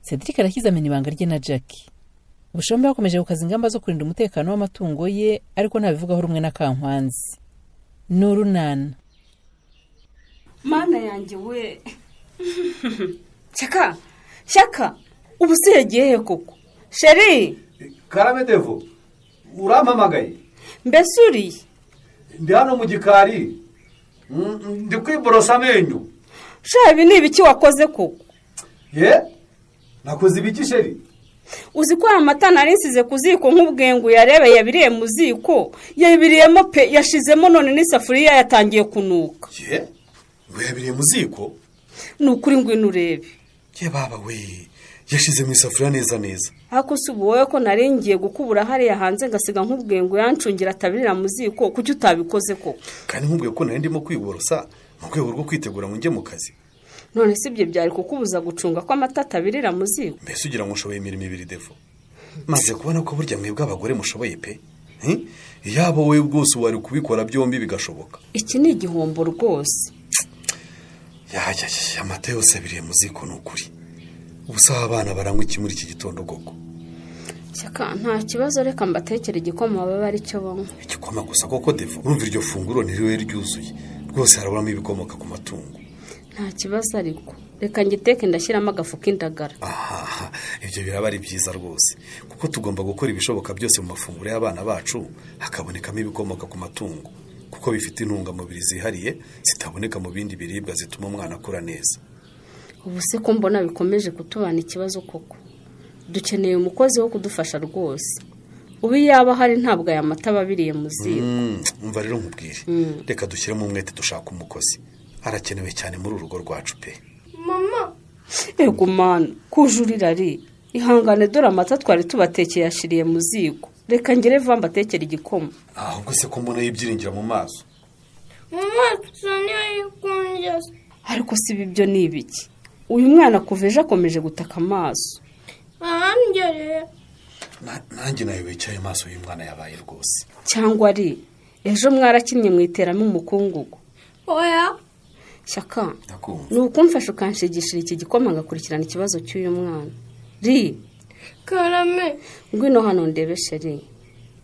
cedric arashyize amenya ibanga rye na jackie ubushombe bakomeje gukaza ingamba zo kurinda umutekano w'amatungo ye ariko ntabivugaho rumwe na kankwanzi ni urunana mana yanjye we shaka shaka ubu se yagiye koko sheri karame devo urampamagaye mbese uriye ndi hano mu gikari ndi kwiborosa amenyo shaka ibi ni ibiki wakoze koko ye nakoze ibiki sheri uzi ko aya mata narinsize ku ziko nk'ubwengu yarebe yabiriye mu ziko yabiriyemo pe yashizemo none n'isafuriya yatangiye kunuka ye ngo yabiriye mu ziko ni ukuri ngwino urebe ye baba we yashyize mu isafuriya neza neza ariko si ubu wowe ko naringiye gukubura hariya hanze ngasiga nk'ubwengu yancungira atabirira mu ziko kuki utabikoze koko kandi nkubwiye ko nari ndimo kwiborosa mu rwego rwo kwitegura ngo njye mu kazi none si ibyo byari kukubuza gucunga ko amata atabirira mu ziko mbese ugira ngo ushoboye imirimo ibiri devo maze kubona ko burya mwebwe abagore mushoboye pe yaba wowe bwose wari kubikora byombi bigashoboka iki ni igihombo rwose yajya amata yose abiriye mu ziko ni ukuri ubusa abana baranywa iki muri iki gitondo koko shyaka nta kibazo reka mbatekere igikoma baba ari cyo banywa igikoma gusa koko devo urumva iryo funguro ntiriwe ryuzuye rwose haraburamo ibikomoka ku matungo nta kibazo ariko reka ngiteke ndashyiramo agafu k'indagara aha ibyo biraba ari byiza rwose kuko tugomba gukora ibishoboka byose mu mafunguro y'abana bacu hakabonekamo ibikomoka ku matungo kuko bifite intungamubiri zihariye zitaboneka mu bindi biribwa zituma umwana akura neza ubu se ko mbona bikomeje kutubana ikibazo koko dukeneye umukozi wo kudufasha rwose ubu iyo yaba ahari ntabwo aya mata aba abiriye mu ziko umva rero nkubwire reka dushyiremo umwete dushaka umukozi arakenewe cyane muri urugo rwacu pe yego mwana kujurira ari ihangane dore amata twari tubatekeye yashiriye mu ziko reka ngere vuba mbatekere igikoma ahubwo se ko mbona y'ibyiringira mu maso mu maso niyo yikunjyase ariko si ibi byo ni ibiki uyu mwana kuva ejo akomeje gutaka amaso ahangereye nanjye nawe wicaye amaso y'umwana yabaye rwose cyangwa ari ejo mwarakinnye mu iteramo umukungugu oya shyaka ndakumva ni ukumfasha ukanshigishira iki gikoma ngakurikirana ikibazo cy'uyu mwana ri karame ngwino hano ndebe sheri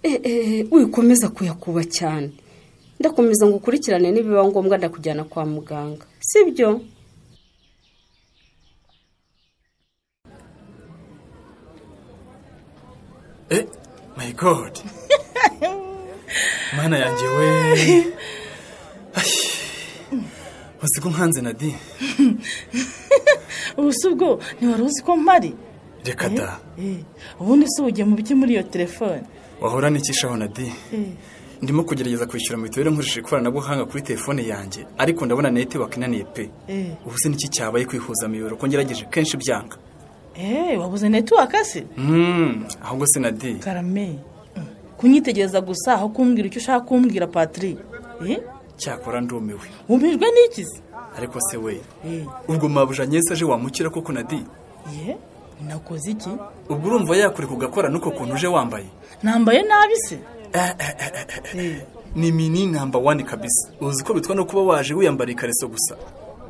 eee wikomeza kuyakuba cyane ndakomeza ngo ukurikirane nibiba ngombwa ndakujyana kwa muganga sibyo eh my god mana yanjye we uzi ko nkanze nadine ubu si ubwo ntiwari uzi ko mpari reka da Eh, ubundi si ugiye mu biki muri iyo telefone wahura n'ikishaho nadine Eh, ndimo kugerageza kwishyura mituweli nkoresheje ikoranabuhanga kuri telefone yanjye ariko ndabona netiwake inaniye pe Eh. ubu se n'iki cyabaye kwihuza miyoboro ko ngerageje kenshi byanga eh wabuze netiwaka se Mm, ahubwo se nadine karame mm, kunyitegereza gusa aho kumbwira icyo ushaka kumbwira patiri Eh, cyakora ndumiwe wumijwe n'iki se ariko se we Eh, ubwo mabuja nyese aje wamukira koko nadine ye nakoze iki ubwo urumva yakure kugakora n'uko kuntu uje wambaye nambaye nabi se Eh, ni mini namba wani kabisa uzi ko bitwa no kuba waje wiyambara ikariso gusa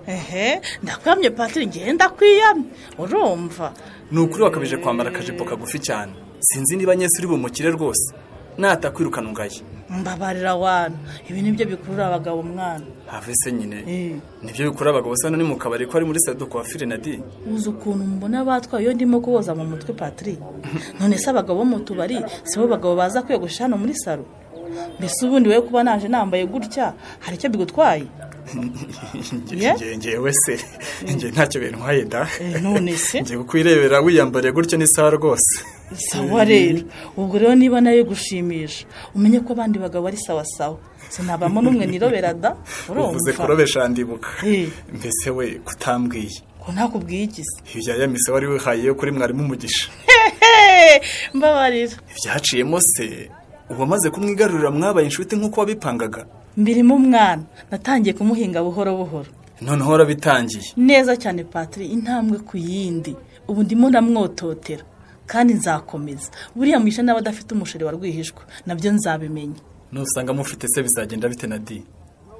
ehe ndakwamye patiri ngenda kwiyamye urumva ni ukuri wakabije kwambara akajipo kagufi cyane sinzi niba nyese uri bumukire rwose natakwirukana ungaye mbabarira abantu ibi nibyo bikurura abagabo mwana have se nyine Eh, nibyo bikora abagabo usa n'uri mu kabari ko ari muri sado kwa firenadi uzi ukuntu mbona batwaye iyo ndimo kuboza mu mutwe patiri none se abagabo bo mu tubari si bo bagabo baza kwiyogosha hano muri saro mbese ubundi wowe kuba naje nambaye gutya hari icyo bigutwaye Yeah? ngewe se ngewe ntacyo bintwaye da Eh, none se? ngewe kwirebera wiyambariye gutyo ni sawa rwose sawa rero ubwo rero niba nawe gushimisha umenye ko abandi bagabo ari sawa sawa sinabamo n'umwe nirobera da uvuze urumva kurobesha ndibuka Eh. mbese we kutambwiye ko ntakubwiye iki se ibya yamise wari wihaye yo kuri mwarimu umugisha Hehe, mbabarira ibyaciyemo se uwamaze kumwigarurira mwabaye inshuti nk'uko wabipangaga mbirimo umwana natangiye kumuhinga buhoro buhoro noneho warabitangiye neza cyane patiri intambwe ku yindi ubu ndimo ndamwototera kandi nzakomeza buriya mwisha n'aba adafite umusheri wa rwihishwa nabyo nzabimenya nusanga mufite se bizagenda bite na di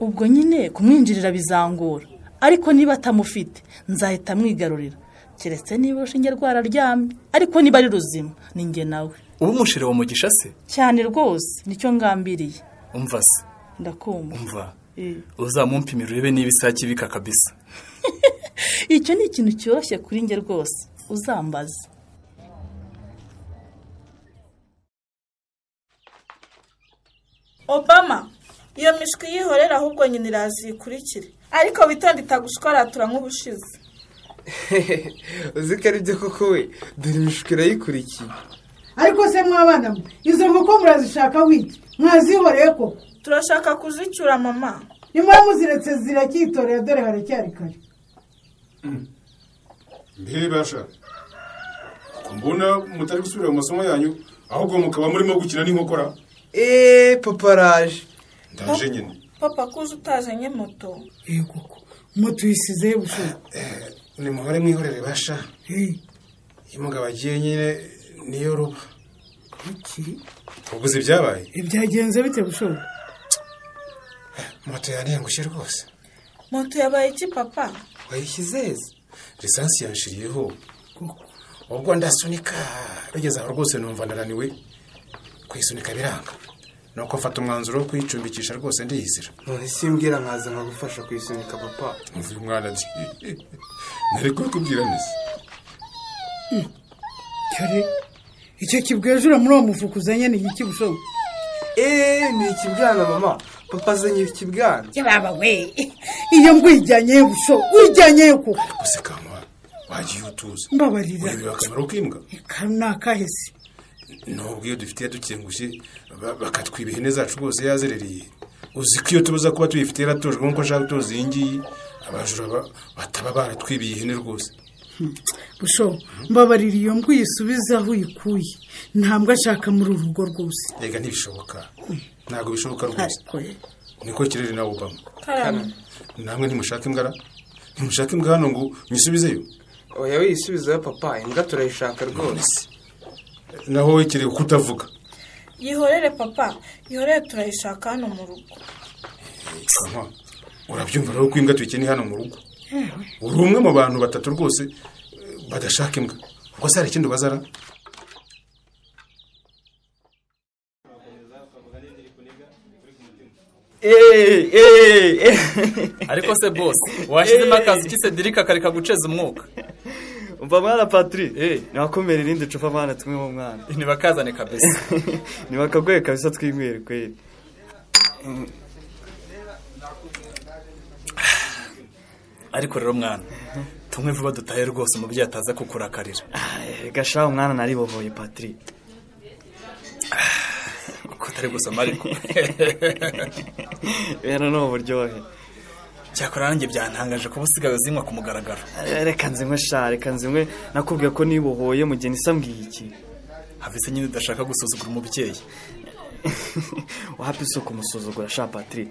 ubwo nyine kumwinjirira bizangora ariko niba atamufite nzahita mwigarurira keretse niba urushinge rwararyamye ariko niba ari ruzima ni njye nawe uba umushire wa mugisha se cyane rwose nicyo ngambiriye umva se ndakumva umva Eh. uzamumpimira urebe niba isake ibika kabisa icyo ni ikintu cyoroshye kuri njye rwose uzambaze obama iyo mishwi yihorera ahubwo nyine iraziyikurikire ariko witonde itagushwaratura nk'ubushize uzi ko aribyo koko we dore imishwi irayikurikiye ariko se mwabana mwe izo nkoko murazishaka wiki mwazihoreye koko turashaka kuzicyura mama nyuma muziretse ziracyitorera dore haracyari kare mbebasha ko mbona mutari gusubira mu masomo yanyu ahubwo mukaba murimo gukina n'inkokora eee papa araje ndaje nyine papa kuzi utazanye moto eee koko moto uyisizeho ubushobozi nimuhore mwihorere basha eee iyo umugabo agiye nyine niyo ruba iki ubuze ibyabaye ibyagenze bite bushobozi moto yaniyangushye rwose moto yabaye iki papa wayishyize heza lisansi yanshiriyeho koko ubwo ndasunika rugeze aho rwose numva ndananiwe kuyisunika biranga nuko mfata umwanzuro wo kuyicumbikisha rwose ndiyizira none simbwira nkaza nkagufasha kuyisunika papa uyu mwana ati nari kubikubwira neza dore icyo kibwejura muri uwo mufuka uzanye ni iki bushobozi eee ni ikibwana mama papa azanye ikibwana yababa we iyo mbwa uyijyanyeyo bushobozi uyijyanyeyo koko gusa kama wagiye utuza mbabarira ureba akamaro k'imbwa ka ni akahese nubwo iyo dufitiye dukengushye ba- bakatwiba ihene zacu rwose yazerereye uzi ko iyo tubuza kuba tuyifitiye yaratujwe nk'uko nshaka gutoza iyi ngiyi abajura ba- bataba baratwibiye ihene rwose bushobozi mbabarira iyo mbwa uyisubize aho uyikuye ntabwo ashaka muri uru rugo rwose rega ntibishoboka ntabwo bishoboka rwose ariko ye niko kirere nawe ubamo karame namwe ntimushaka imbwa ntimushaka imbwa hano ngo nyisubizeyo oya wiyisubizeho papa imbwa turayishaka rwose naho wowe kereka ko utavuga yihorere papa yihorere turayishaka hano mu rugo Kama, urabyumva rero ko imbwa tuyikeneye hano mu rugo uri umwe mu bantu batatu rwose eh, badashaka imbwa ubwo se hari ikindi ubazara eee eee ariko se boss washyizemo akazi k'isedirika kareka guceza umwuka umva mwana Eh. patiri ntiwakomere irindi cupa mwana tumwe mu mwana ntibakazane kabisa ntibakagoye kabisa twinywere kweri ariko rero mwana tumwe vuba dutahe rwose umubyeyi ataza kukurakarira gashaho mwana naribohoye patiri kuko utari gusoma ariko rero ni uburyohe cyakora nanjye byantangaje kuba usigaye uzinywa ku mugaragaro reka nzinywe sha reka nzinywe nakubwiye ko nibohoye mu gihe nisambwiye iki havise nyine udashaka gusuzugura umubyeyi wapi si kumusuzugura sha patiri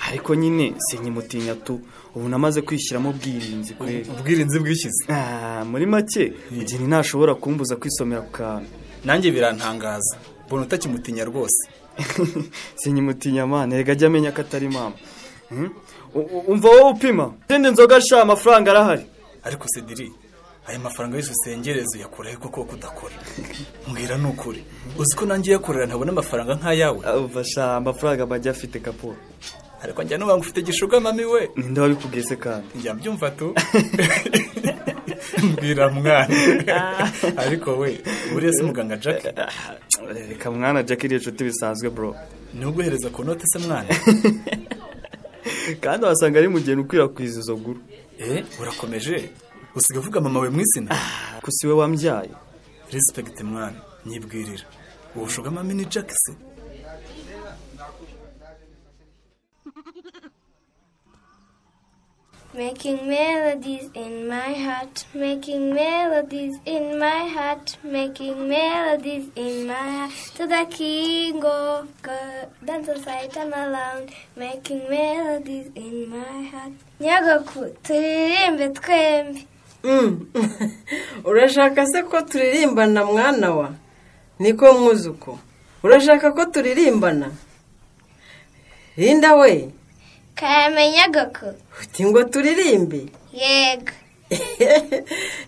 ariko nyine sinkimutinya tu ubu namaze kwishyiramo ubwirinzi kweri ubwirinzi bwishyize Ah, muri make mugeni ntashobora kumbuza kwisomera ku kantu nanjye birantangaza mbona utakimutinya rwose sinkimutinya mwana reka ajya amenya ko atari mama Hmm? U- u- umva wowe upima izindi nzoga sha amafaranga arahari ariko sediri aya mafaranga yose usengereza uyakuraho kuko wowe udakora mbwira ni ukuri uzi ko nanjye uyakorera ntabona amafaranga nk'ayawe Ah, umva sha amafaranga bajya afite kaporo ariko njya nuba ngo ufite gishuga mami we ninde wabikubwiye se kandi njya mbyumva tu mbwira mwana ariko we buriya si muganga jack Ah, reka mwana jack iri inshuti bisanzwe bro ntuguhereza ku note se mwana kandi wasanga ari mugeni ukwirakwiza izo guru eh urakomeje usiga uvuga mama we mu izina gusa iwe wambyaye respect mwana nyibwirira uwo shuga mami ni jack se Making melodies in my heart, making melodies in my heart, making melodies in my heart. To the king of God, dancers I turn around, making melodies in my heart. Nyagoku, turirimbe twembi. urashaka se ko turirimbana mwana wa niko mwuzuko urashaka ko turirimbana linda we Karame Nyagoku, uti ngo turirimbe yego.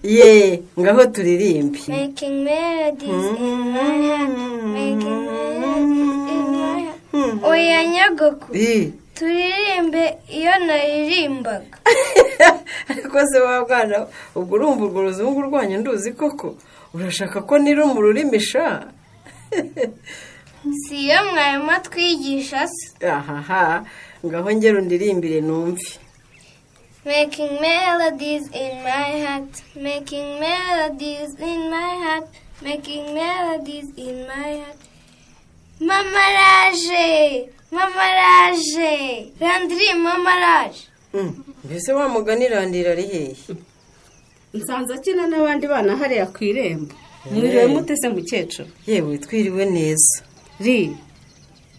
ye ngaho turirimbe Making melodies in my head. Making melodies in my head. Oya nyagoku Ii, turirimbe iyo naririmbaga ariko se wa bwana we, ubwo urumva urwo ruzungu rwanyu nduzi koko urashaka ko nira mu rurimi sha si iyo mwarimu atwigisha se ahaha ngaho ngera undirimbire numve Making melodies in my heart, making melodies in my heart, making melodies in my heart. Mama Raje, Mama Raje, Randri Mama Raje. mbese wa mugani irandira ari hehe nsanze akina n'abandi bana hariya ku irembo mwiriwe mutese mukecuru yewe twiriwe neza ri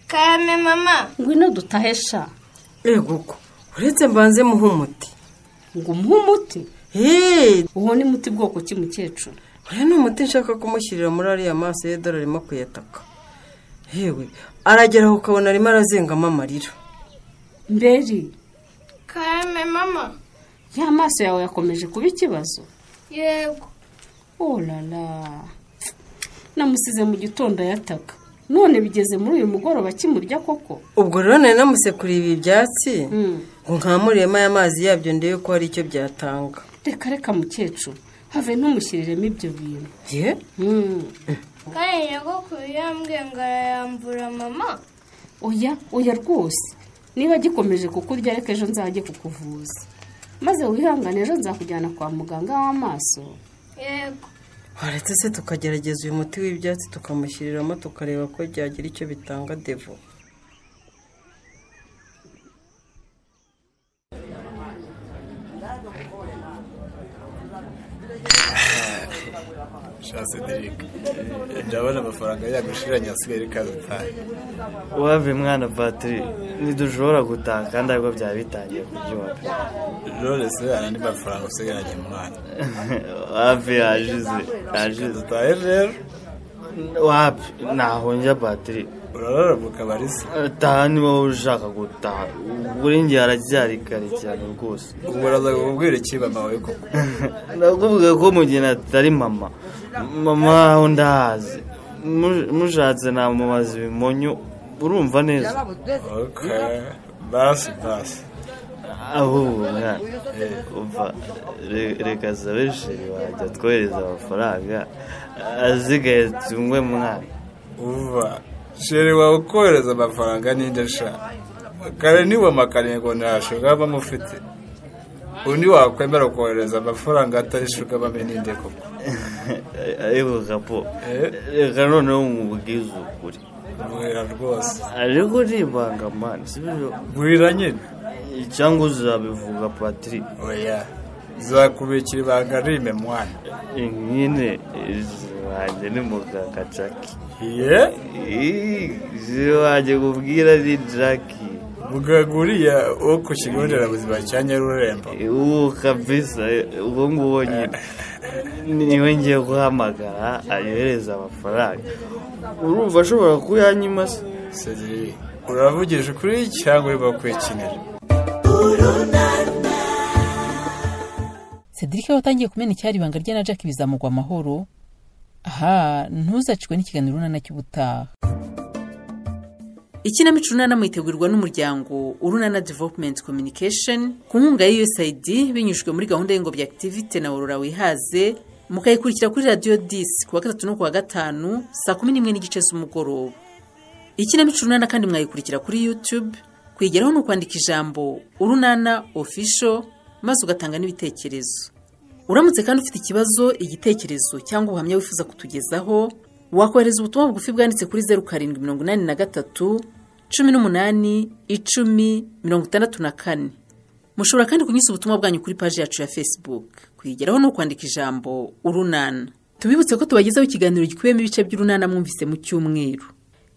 kame mama ngwino dutahe sha yego uko uretse mbanze muhe umuti ngo umuhe umuti uwo ni muti bwoko ki mukecuru uriya ni umuti nshaka kumushyirira muri ariya maso y'idorari arimo kuyataka yewe arageraho ukabona arimo arazengamo amarira mberi Kame mama. ya maso yawe yakomeje kuba ikibazo Yego. orara namusize mu gitondo ayataka none bigeze muri uyu mugoroba kimurya koko ubwo rero nari namusekuriye ibi byatsi ngo nkamuremo aya mazi yabyo ndebe ko hari icyo byatanga reka reka mukecuru have ntumushyiriremo ibyo bintu ye Kandi nyagoku yambwiye ngo arayambura mama. oya oya rwose niba gikomeje kukurya reka ejo nzajye kukuvuza maze wihangane ejo nzakujyana kwa muganga w'amaso Yego. waretse se tukagerageza uyu muti w'ibyatsi tukamushyiriramo tukareba ko byagira icyo bitanga devo shanse dirike ndabona amafaranga yagushiranye asigaye reka dutahe wave mwana batiri ntidushobora gutaha kandi ariko byaba bitangiye kuryoha rero se hari andi mafaranga usigaranye mwana wave yajize yajize dutahe rero wapi ntaho njya batiri urarara mu kabari se taha niba wowe ushaka gutaha buri ngihe haracyari kare cyane rwose ubwo uraza kukubwira iki mama we koko ndakuvuga ko mu gihe natari mama mama aho ndahazi Mu- mushatse namubaza ibimonyo urumva neza ok basi basi ahubwo mwana umva re- reka sabe sheri wajya twohereza amafaranga asigaye tunywe mwana uva sheri wawe ukohereza amafaranga n'indi ashaka kare niwe makarengo ntashuga aba amufite undi wakwemera kohereza amafaranga atari shuga bame n'indi koko ariko kapo reka noneho nkubwize ukuri mbwira rwose ariko uribanga mani sibyo mbwira nyine cyangwa uzabivuga patiri oya zakubikira ibanga rime mwana nyine wanjye ni muganga jaki ye wanjye kubwira ni jaki muganga uriya wo ku kigo nderabuzima cya nyarurembo uwo kabisa uwo nguwo nyine niwe ngiye guhamagara ayohereza amafaranga urumva ashobora kuyanyima se Cedric, uravugije ukuri cyangwa urimo kwikinira Cedric watangiye kumena icyari ibanga rye na Jack bizamugwa amahoro aha ntuzacikwe n'ikiganiro urunana cy'ubutaha ikinamico urunana mwitegurirwa n'umuryango urunana development communication ku nkunga ya usaid binyujijwe muri gahunda y'ingobyi activity na aurora wihaze mukayikurikira kuri radiyo disi ku wa gatatu no ku wa gatanu saa kumi n'imwe n'igice z'umugoroba ikinamico urunana kandi mwayikurikira kuri youtube kuyigeraho ni ukwandika ijambo urunana official maze ugatanga n'ibitekerezo uramutse kandi ufite ikibazo igitekerezo cyangwa ubuhamya wifuza kutugezaho wakohereza ubutumwa bugufi bwanditse kuri zeru karindwi mirongo inani na gatatu cumi n'umunani icumi mirongo itandatu na kane mushobora kandi kunyuza ubutumwa bwanyu kuri paji yacu ya facebook kuyigeraho ni ukwandika ijambo urunana tubibutse ko tubagezaho ikiganiro gikubiyemo ibice by'urunana mwumvise mu cyumweru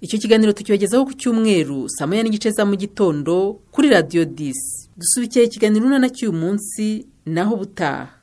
icyo kiganiro tukibagezaho ku cyumweru saa moya n'igice za mu gitondo kuri radiyo disi dusubikira ikiganiro urunana cy'uyu munsi naho ubutaha